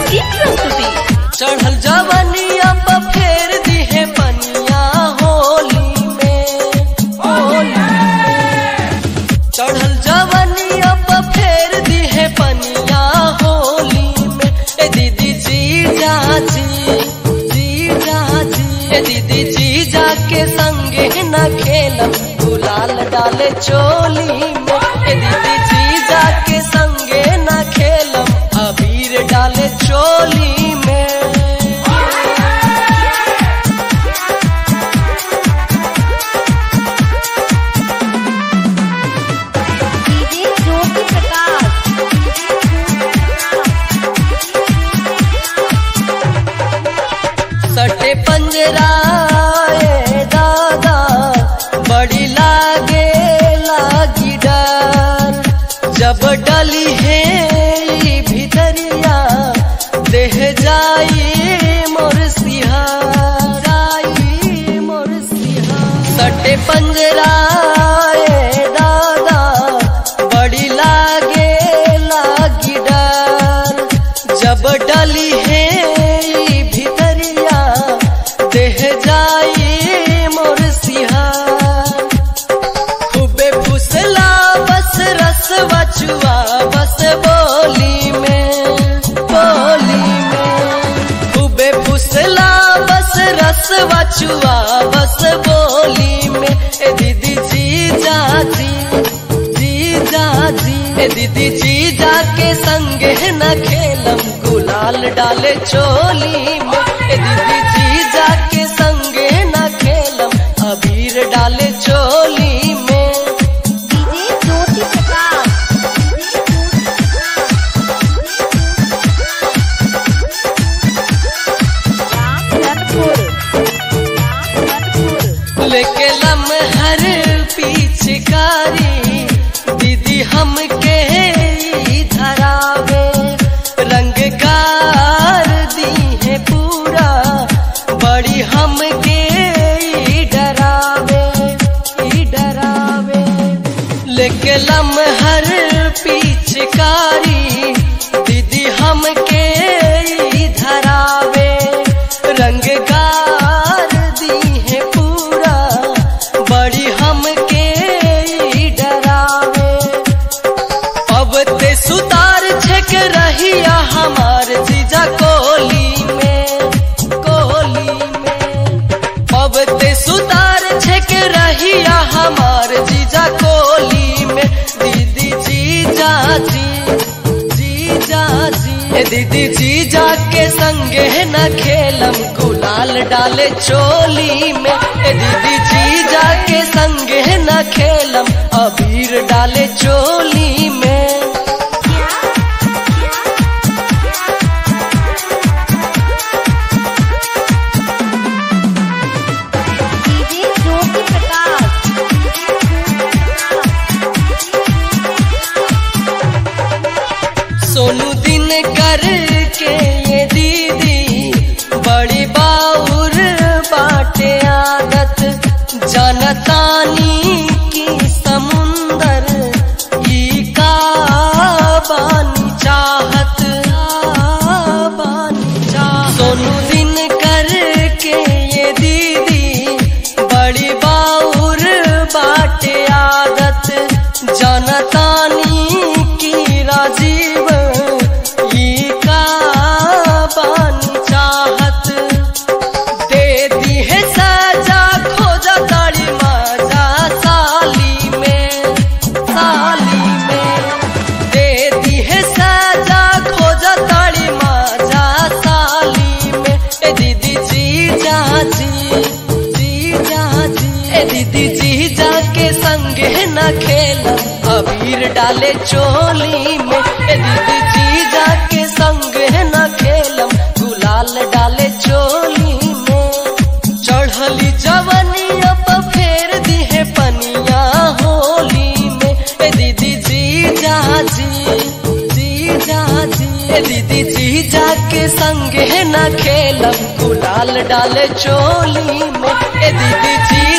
की प्रस्तुति चढ़ल जवनिया पर फेर दिहे पनिया होली में होली में। चढ़ल जवनिया पर फेर दिहे पनिया होली में ए दीदी जी जाजी जी जाजी ए दीदी जी जाके संगे न खेलम गुलाल डाले चोली में ए दीदी जी जाके संगे न खेलम अबीर डाले चोली में डीजे ज्योति प्रकाश सटे पंजराए दादा बड़ी लागे लागी डर जब डली है ई भितरिया देह जाई मोर सिहाराई मोर सिहार सटे पंजराए दादा बड़ी लागे लागी डर जब डली है ई भितरिया देह जाई मोर सिहार खूबे फुसला बस रस बचुआ बस बोली में बोली में खूबे फुसला बस रस बचुआ बस बोली में ए दीदी जी जाजी जी जाजी ए दीदी जी जाके संगे न खेलम गुलाल डाले चोली में ए दीदी जी जाके संगे न खेलम अबीर डाले चोली में डीजे ज्योति प्रकाश रामधनपुर रामधनपुर लेके लमहर पिचकारी दीदी हमके ई धरावे रंग गार दी है पूरा बड़ी हमके ई डरावे ई डरावे लेके लमहर पिचकारी दीदी हमके ई धरावे रंग गार दी है पूरा बड़ी हमके ई डरावे अब ते सुतार छक रहिया हमार जीजा कोली में कोली में अब ते सुतार छक रहिया हमार जीजा कोली में दीदी जी जाजी जी जाजी ए दीदी जी जाके संगे न खेलम गुलाल डाले चोली में ए दीदी जी जाके संगे न खेलम अबीर डाले चोली में डीजे ज्योति प्रकाश सोनू दिन कर के ये दीदी बड़ी बाउर बाटे आदत जनतानी की समुंदर ई का बानी चाहत बानी चाहत सोनू दिन कर के ये दीदी बड़ी बाउर बाटे आदत जनतानी की राजीव ई का बानी चाहत दे दी है सजा खोजा ताड़ी मजा साली में साली में दे दी है सजा खोजा ताड़ी मजा साली में ए दीदी जी जाजी जी जाजी ए दीदी जी जाके संगे न खेलम अबीर डाले चोली में ए दीदी जी जाके संगे न खेलम गुलाल डाले चोली में चढ़ली जवनिया पर फेर दिहे पनिया होली में ए दीदी जी जाजी जी जाजी ए दीदी जी जाके संगे न खेलम गुलाल डाले चोली में ए दीदी जी